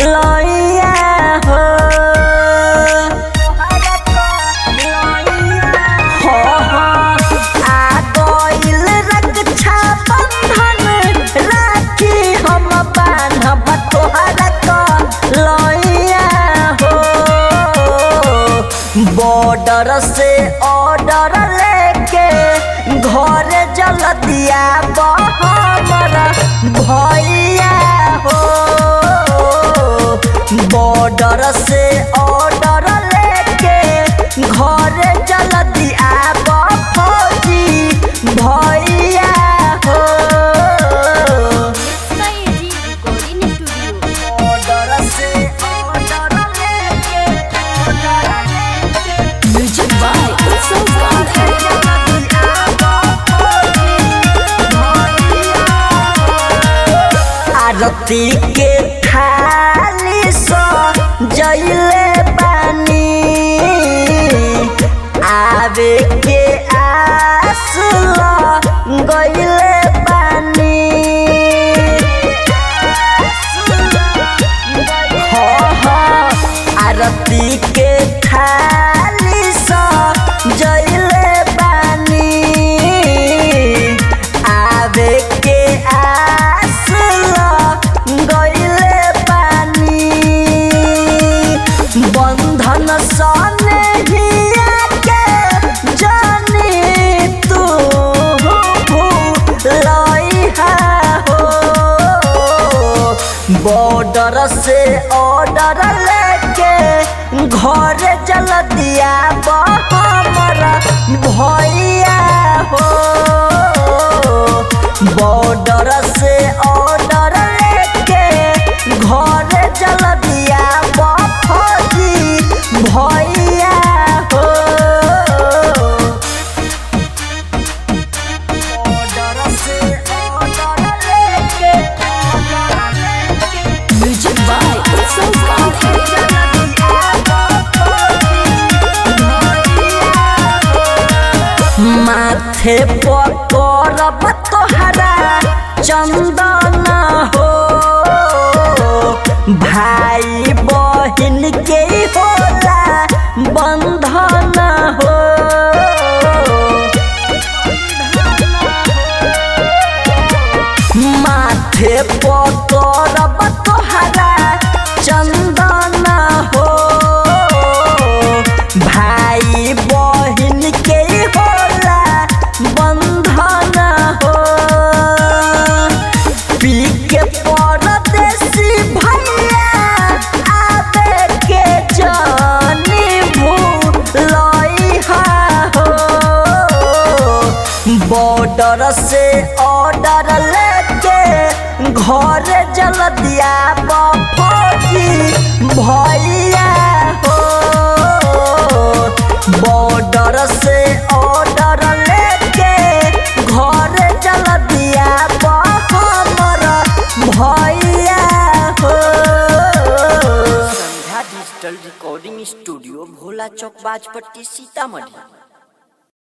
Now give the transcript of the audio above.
लइया हो हो हो आ गइल रक्षा बंधन राखी हम बान्हब तोहरा क लइया हो बॉर्डर से ऑर्डर लेके घर जलदिया हमर भैया हो बॉर्डर से ऑर्डर लेके घर जलदिया फौजी भैया हो Sky Recording Studio. ऑर्डर से ऑर्डर लेके ऑर्डर लेके Music by Utsav Gandhi. आरती के थाली सो जइले बानी आवे के आस ल गइले बानी हो हो आरती के थाली सो जइले बानी आवे के आस ल गइले बानी बंधन सने हिया के जानी तू लइहा हो बॉर्डर से ऑर्डर लेके घर जल दिया हमर भैया हो बॉर्डर से ऑर्डर लेके घर जल दिया फौजी भैया हो ऑर्डर से ऑर्डर लेके ऑर्डर लेके Music by Utsav Gandhi. माथे पकड़ब तोहरा चंदन हो भाई बहिन के होला बंधन हो माथे पकड़ब तोहरा चंदन हो भाई बहिन के होला बंधन हो पी के परदेसी भैया आवे के जानी भूलइहा हो बॉर्डर से ऑर्डर लेके घर जल दिया फौजी भैया हो बॉर्डर से ऑर्डर लेके घर जल दिया हमर भैया हो Sandhya digital recording studio Bhola चौक बाजपट्टी सीतामढ़ी